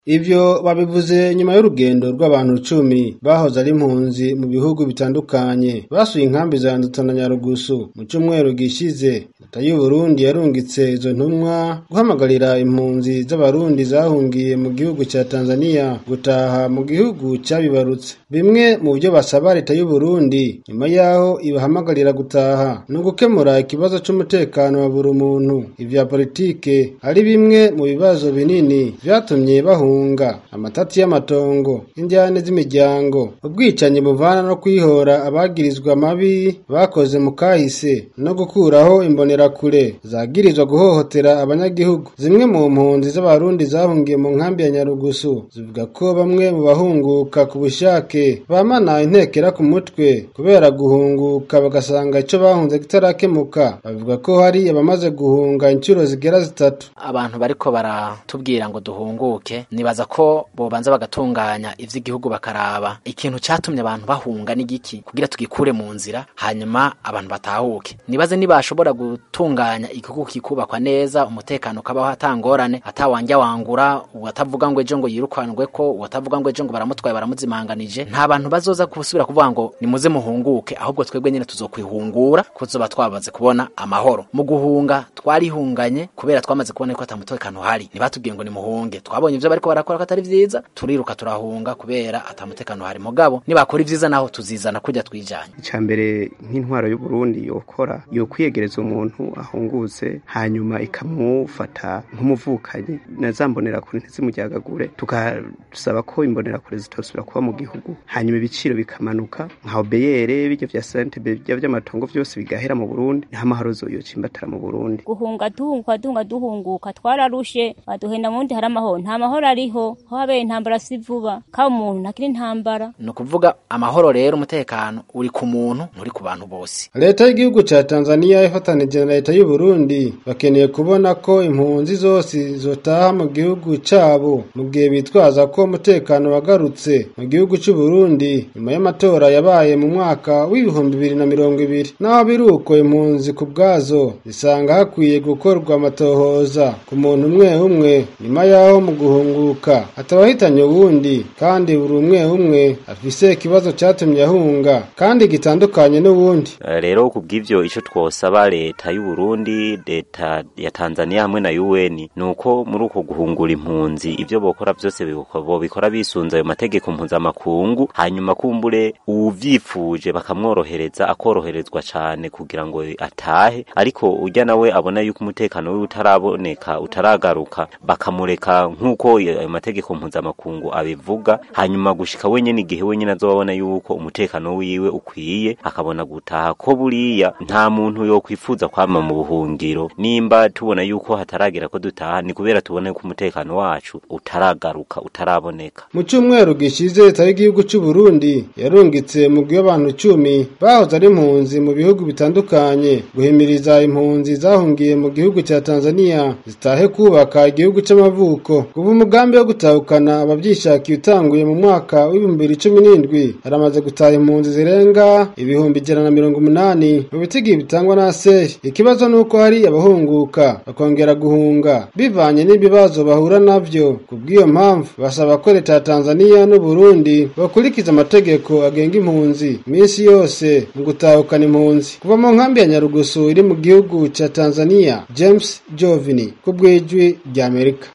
Ivyo babivuze nyuma y'urugendo rw'abantu cumi bahoze ari impunzi mu bihugu bitandukanye basuye inkambi za Nduta na Nyarugusu mu cumweru gishize leta y'u Burundi yarungitse izo ntumwa guhamagarira impunzi z'abarundi zahungiye mu gihugu ca Tanzania gutaha mu gihugu cabibarutse bimwe mu byo basaba leta y'u Burundi nyuma yaho ibahamagarira gutaha no gukemura ikibazo c'umutekano wa buri muntu ivya politike ari bimwe mu bibazo binini vyatumye bahunga bahunga amatati y'amatongo indyane z'imiryango ubwicanyi buvana no kwihora abagirizwa mabi bakoze mu kahise no gukuraho imbonerakure zagirizwa guhohotera abanyagihugu zimwe mu mpunzi z'abarundi zahungiye mu nkambi ya Nyarugusu zivuga ko bamwe mu bahunguka ku bushake bamana intekera ku mutwe kubera guhunguka bagasanga ico bahunze kitarakemuka bavuga ko hari abamaze guhunga inshuro zigera zitatu abantu bariko baratubwira ngo duhunguke nibaza ko bobanza bagatunganya ivy'igihugu bakaraba ikintu catumye abantu bahunga n'igiki kugira tugikure mu nzira hanyuma abantu batahuke nibaze nibashobora gutunganya igihugu kikubakwa neza umutekano ukabaho atangorane atawanja wangura uwatavuga ngo ejo ngo yirukanwe ko uwatavuga ngo ejo ngo baramutwaye baramuzimanganije nta bantu bazoza gusubira kuvuga ngo nimuze muhunguke ahubwo twebwe nyene tuzokwihungura kuzoba twabaze kubona amahoro mu guhunga twarihunganye kubera twamaze kubona ko atamutekano hari nibatubwiye ngo nimuhunge twabonye ivyo bariko barakora ko atari vyiza turiruka turahunga kubera atamutekano hari mugabo nibakora ivyiza naho tuzizana kurya twijanye icambere nk'intwaro y'u Burundi yokora yo kwiyegereza umuntu ahungutse hanyuma ikamufata nk'umuvukanyi nazambonera kure ntizimujyagagure tukasaba ko imbonera kure zitosubira kuba mu gihugu hanyuma ibiciro bikamanuka nka obeyere bijya vya sente bijya vy'amatongo vyose bigahera mu Burundi nta mahoro zoyocimbatara mu Burundi guhunga duhunga dunga duhunguka twararushe baduhenda mundi hari amahoro nta mahoro ariho ho habeye intambara si vuba ka umuntu ntakiri intambara ni ukuvuga amahoro rero umutekano uri ku muntu nturi ku bantu bose leta y'igihugu ca Tanzania ifatanije na leta y'u Burundi bakeneye kubona ko impunzi zose zotaha mu gihugu cabo mu gihe bitwaza ko umutekano wagarutse mu gihugu c'u Burundi nyuma y'amatora yabaye mu mwaka w'ibihumbi bibiri na mirongo ibiri naho biruko impunzi ku bwazo zisanga hakwiye gukorwa amatohoza ku muntu umwe umwe nyuma yaho mu guhunguka atabahitanye uwundi kandi buri umwe umwe afise ikibazo catumye ahunga kandi gitandukanye n'uwundi rero kubw'ivyo ico twosaba leta y'u Burundi leta ya Tanzania hamwe na UN nuko muri uko guhungura impunzi ivyo bokora vyose bobikora bisunze ayo mategeko mpuzamakungu hanyuma kumbure uvyifuje bakamworohereza akoroherezwa cane kugira ngo atahe ariko urya nawe abona yuko umutekano wiwe utaraboneka utaragaruka bakamureka nk'uko ayo mategeko mpuzamakungu abivuga hanyuma gushika wenyene igihe wenyene azobabona yuko umutekano wiwe ukwiye akabona gutaha ko buriya nta muntu yokwifuza kwama mu buhungiro nimba tubona yuko hataragera ko dutaha ni kubera tubona yuko umutekano wacu utaragaruka utaraboneka mu cyumweru gishize leta y'igihugu cy'u Burundi yarungitse mu abantu cumi bahoze ari impunzi mu bihugu bitandukanye guhimiriza impunzi zahungiye mu gihugu cya Tanzania zitahe kubaka igihugu c'amavuko kuva umugambi wo gutahukana abavyishakiye utanguye mu mwaka w'ibihumbi bibiri cumi n'indwi haramaze gutaha impunzi zirenga ibihumbi ijana na mirongo umunani mu bitigi bitangwa na seri ikibazo nuko hari abahunguka bakongera guhunga bivanye n'ibibazo bahura navyo kubw'iyo mpamvu basaba ko leta ya Tanzania n'u Burundi bakurikiza amategeko agenga impunzi minsi yose mu gutahukana impunzi kuva mu nkambi ya Nyarugusu iri mu gihugu ca Tanzania James Jovini ku bw'ijwi ry'Amerika